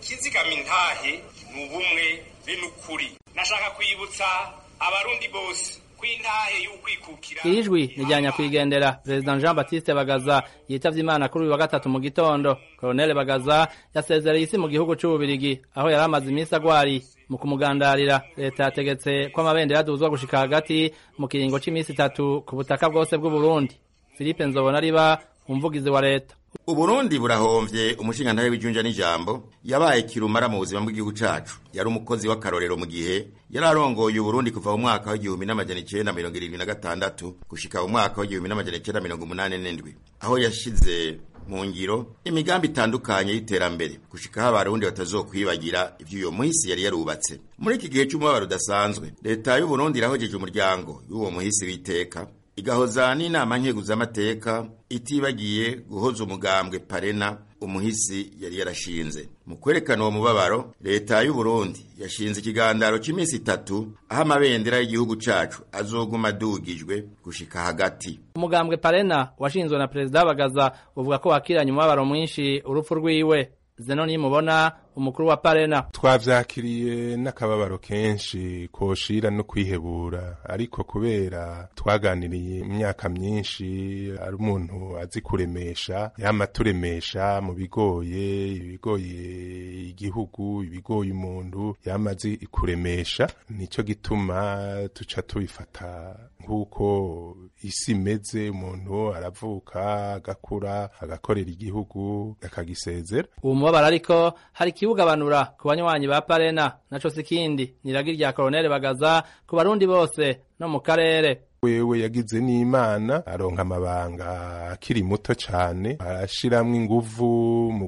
ikizigama intahe ni ubumwe be n'ukuri nashaka kwibutsa abarundi bose ko intahe y'ukwikukira iri jwi ni rya nyakwigendera perezida jean baptiste bagaza yitavye imana kuri uyu wa gatatu mu gitondo koloneli bagaza yasezereye isi mu gihugu c'ububirigi aho yari amaze iminsi agwariye mu kumugandarira leta yategetse ko amabendera aduzwa gushika hagati mu kiringo c'iminsi itatu ku butaka bwose bw'uburundi philippe nzobona riba umuvugizi wa leta uburundi burahomvye umushingantahe w'ijunja n'ijambo yabaye kirumara mu buzima bw'igihugu cacu yari umukozi w'akarorero mu gihe yari arongoye uburundi kuva mu mwaka w'igihumbi n'amajana icenda mirongo irindwi na gatandatu gushika mu mwaka w'igihumbi n'amajana icenda mirongo umunani n'indwi aho yashize mu ngiro imigambi itandukanye y'iterambere gushikaho abarundi batazokwibagira ivy'uyo muhisi yari yarubatse muri iki gihe c'umubabaro udasanzwe leta y'uburundi irahojeje umuryango y'uwo muhisi w'iteka igahoza n'inama nkeguzamateka itibagiye guhoza umugambwe parena umuhisi yari yarashinze mu kwerekana uwo mubabaro leta y'u Burundi yashinze ikigandaro cy'iminsi itatu aho amabendera y'igihugu cacu azoguma adugijwe gushika hagati umugambwe parena washinzwe na perezida bagaza uvuga ko wakiranye umubabaro mwinshi urupfu rwiwe zeno nimubona umukuru wa parena twavyakiriye n'akababaro kenshi koshira no kwihebura ariko kubera twaganiriye imyaka myinshi ari umuntu azi kuremesha yama turemesha mu bigoye ibigoye igihugu ibigoye umuntu yama azi kuremesha nico gituma tuca tubifata nk'uko isi imeze umuntu aravuka agakura agakorera igihugu akagisezera uwo mubabaro ariko hari ikibugabanura ku banywanyi ba parena naco sikindi niragi rya koloneli bagaza ku barundi bose no mu karere wewe yagize n'imana aronka amabanga akiri muto cane arashiramwo inguvu mu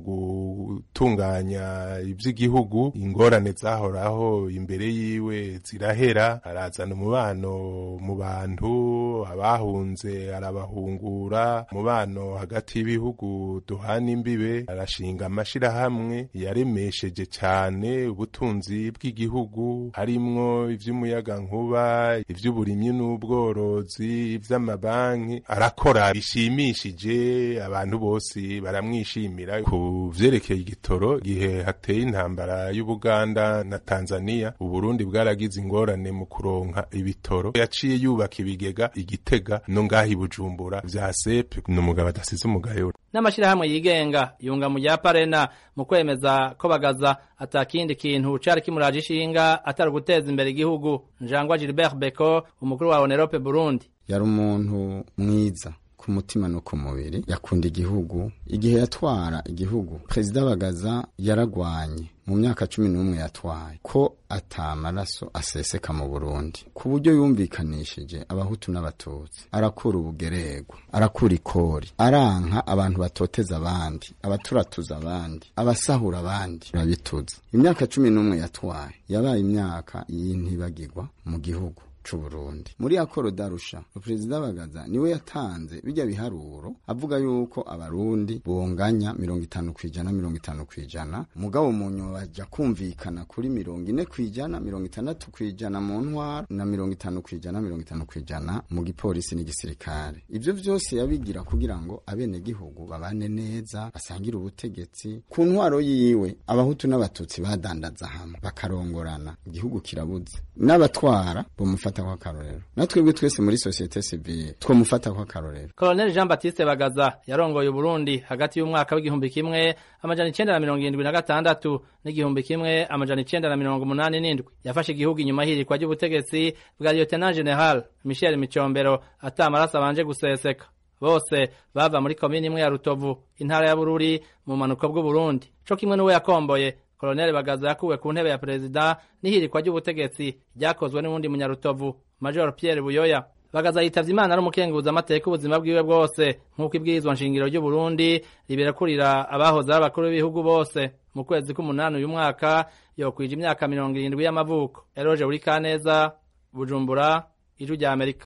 gutunganya ivy'igihugu ingorane zahoraho imbere yiwe zirahera arazana umubano mu bantu abahunze arabahungura umubano hagati y'ibihugu duhana imbibe arashinga amashirahamwe yaremesheje cane ubutunzi bw'igihugu harimwo ivy'umuyagankuba ivy'uburimyi n'ubworo ubworozi ivy'amabanki arakora bishimishije abantu bose baramwishimira ku vyerekeye igitoro gihe hateye intambara y'Ubuganda na Tanzania Uburundi bwaragize ingorane mu kuronka ibitoro yaciye yubaka ibigega igitega no ngahi Bujumbura vya sepe n'umugabo adasize umugayo n'amashirahamwe yigenga yunga mu rya parena mu kwemeza ko bagaza atakindi kintu cari kimuraje ishinga atari uguteza imbere igihugu njangwa Gilbert Beko umukuru wa Onerope Burundi yari umuntu mwiza ku mutima no ku mubiri yakunda igihugu igihe yatwara igihugu perezida bagaza yaragwanye mu myaka cumi n'umwe yatwaye ko atamaraso aseseka mu burundi ku buryo yumvikanishije abahutu n'abatutsi arakura ubugererwa arakura ikori aranka abantu batoteza abandi abaturatuza abandi abasahura abandi urabituza imyaka cumi n'umwe yatwaye yabaye imyaka y'intibagirwa mu gihugu c'uburundi muri akoro darusha perezida bagaza niwe yatanze bijya biharuro avuga yuko abarundi bonganya mirongo itanu kwijana mirongo itanu kwijana mugabo mu nyuma baja kumvikana kuri mirongo ine kwijana mirongo itandatu kwijana mu ntwara na mirongo itanu kwijana mirongo itanu kwijana mu gipolisi n'igisirikare ivyo vyose yabigira kugira ngo abenegihugu babane neza basangire ubutegetsi ku ntwaro yiwe abahutu n'abatutsi badandaza hamwe bakarongorana igihugu kirabuze n'abatwara bomufata twamufata kw'akarorero natwebwe twese muri societe civile twamufata kw'akarorero Colonel Jean Baptiste Bagaza yarongoye Burundi hagati y'umwaka w'igihumbi kimwe amajana icenda na mirongo irindwi na gatandatu n'igihumbi kimwe amajana icenda na mirongo umunani n'indwi yafashe igihugu inyuma y'ihirikwa ry'ubutegetsi bwa Lieutenant General Michel Micombero ata amaraso abanje guseseka bose bava muri komini imwe ya Rutovu intara ya Bururi mu manuko bw'Uburundi co kimwe n'uwe yakomboye Colonel Bagaza yakuwe ku ntebe ya perezida n'ihirikwa ry'ubutegetsi ryakozwe n'uwundi munyarutovu Major Pierre Buyoya Bagaza yitavye Imana ari umukenguza amateka ubuzima bwiwe bwose nk'uko ibwirizwa nshingiro ry'u Burundi riberekurira abahoze ari abakuru b'ibihugu bose mu kwezi k'umunani uyu mwaka yokwije imyaka mirongo irindwi y'amavuko Eroje Urikaneza Bujumbura Ijwi rya Amerika